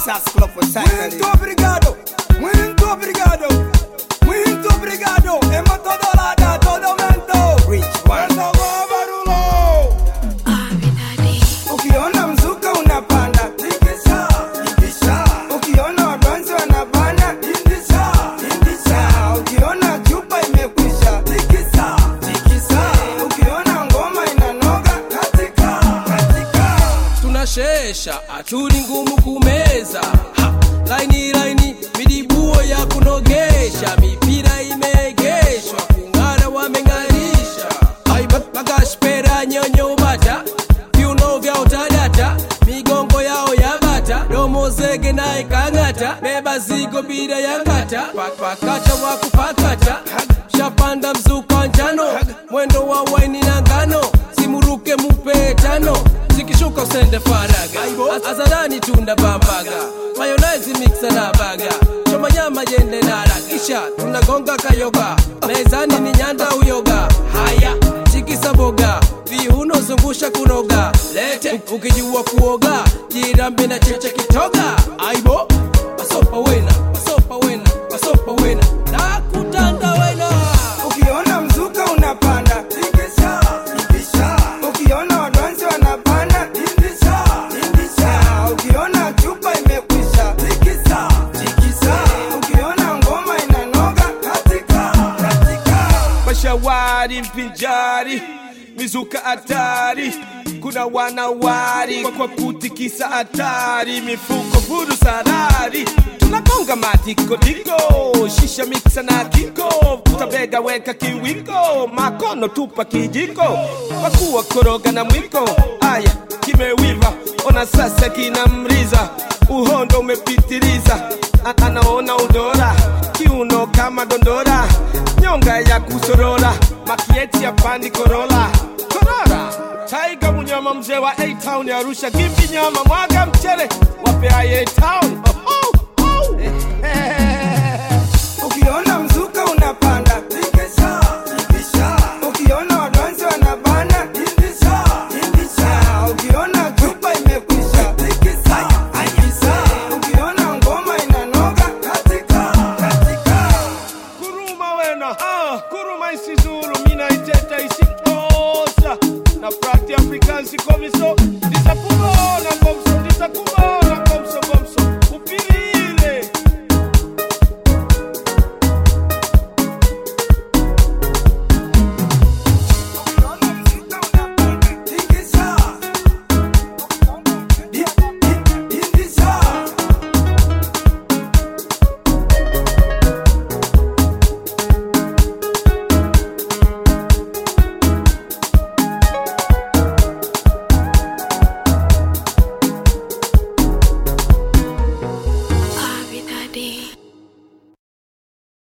Muito obrigado, muito obrigado, muito obrigado. Hemos todo lado, todo momento. Wendo gobarulo. Ukiona mzuka unapanda, tikisa, tikisa. Ukiona wabanzi wanabana, indisha, indisha. Ukiona chupa imekwisha, tikisa, tikisa. Ukiona ngoma inanoga, katika, katika. tunashesha atuli ngumu kumeza ha, laini laini midibuo ya kunogesha mipira imeegeshwa kung'ara wameng'arisha Ai, ba- bagashpera nyonyo bata viuno vya utadata migongo yao ya bata domo zege naye kang'ata beba zigo bila ya ngata Pa- pakata wa kupakata shapanda mzuka njano mwendo wa waini na ngano simuruke mupe tano zikishuka usende faraga azarani tunda bambaga mayonezi miksa na baga choma nyama yende nara kisha tunagonga kayoga mezani ni nyanda uyoga haya chikisa boga viuno zungusha kunoga lete ukijua kuoga jirambe na cheche kitoga aibo pasopa wena pasopa wena pasopa wena nakutanda wena Ukiona mzuka unapanda, tikisa, tikisa. Ukiona wadansi wanapanda, indisha, indisha. Ukiona chupa imekwisha, tikisa, tikisa. Ukiona ngoma inanoga, katika, katika. mashawari mpinjari mizuka hatari kuna wanawari kwa, kwa kutikisa hatari mifuko furu sarari tunagonga madikodiko shisha miksa na kiko tutabega weka kiwiko makono tupa kijiko wakuwa koroga na mwiko aya kimewiva ona sasa kinamriza uhondo umepitiliza A- anaona udora kiuno kama dondora nyonga ya kusorora makieti ya pandi korola korora taiga munyama mzee wa A-Town ya Arusha gimbi nyama mwaga mchele wape A-Town